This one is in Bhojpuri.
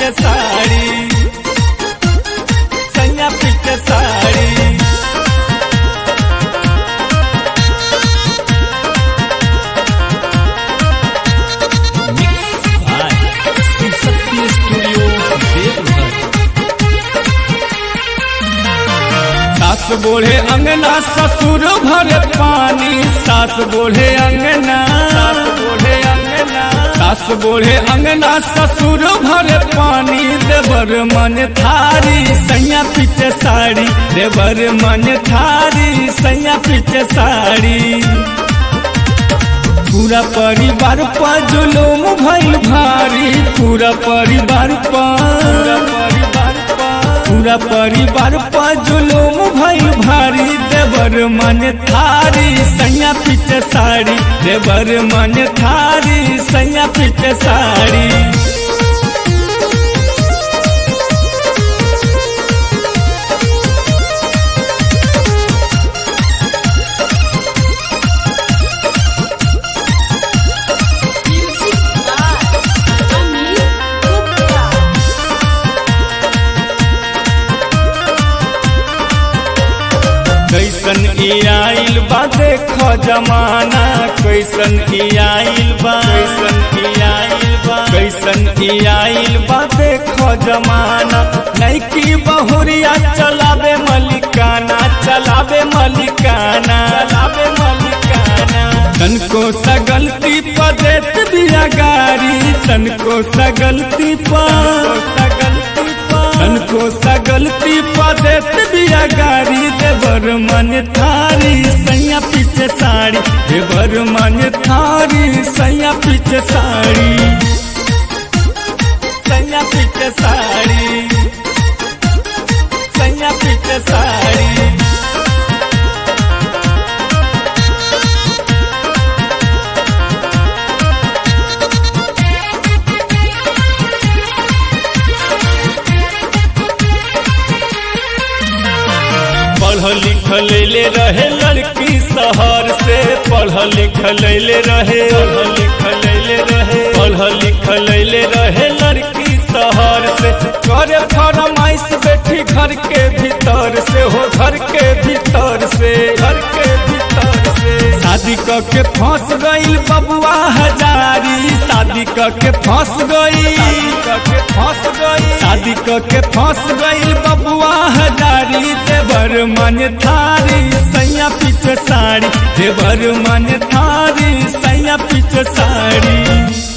पीछे साड़ी सैया पीछे साड़ी सास बोले अंगना ससुर भरे पानी सास बोले अंगना सास बोले अंगना सास बोले अंगना ससुर भरे पानी देवर मन थारी सैया पीछे साड़ी देवर मन थारी सैया पीछे साड़ी पूरा परिवार पर जुलूम भइल भारी पूरा परिवार पर परिवार पूरा परिवार पर जुलूम भइल भारी देवर मन थारी सैया पीछे साड़ी देवर मन थारी सैया पीछे sari Music by Amit Gupta. कैसन ई आइल बा देख जमाना कैसन ई आइल बा कैसन ई आइल बा कैसन ई आइल बा देख जमाना नैकी बहुरिया चलावे मलिकाना चलावे मलिकाना चलावे मलिकाना तनको सगलती पर देत बिया गारी तनको सगलती पर सगलती पर तनको सगलती पर देत बिया गारी देवर मन थारी सैया पीछे साड़ी देवर मन थारी सैया पीछे साड़ी सैया पीछे साड़ी सैया पीछे साड़ी पढ़ लिख ले रहे लड़की शहर से पढ़ लिख ले रहे पढ़ लिख ले रहे पढ़ लिख ले रहे लड़की शहर से करे फरमाइश बैठी घर के भीतर से हो घर के भीतर से घर के भीतर से शादी क के फंस गईल बबुआ हजारी शादी क के फंस गई के फंस गई शादी क के फंस गईल बबुआ हजारी देवर मन थारी सैया पीछे साड़ी देवर मन थारी सैया पीछे साड़ी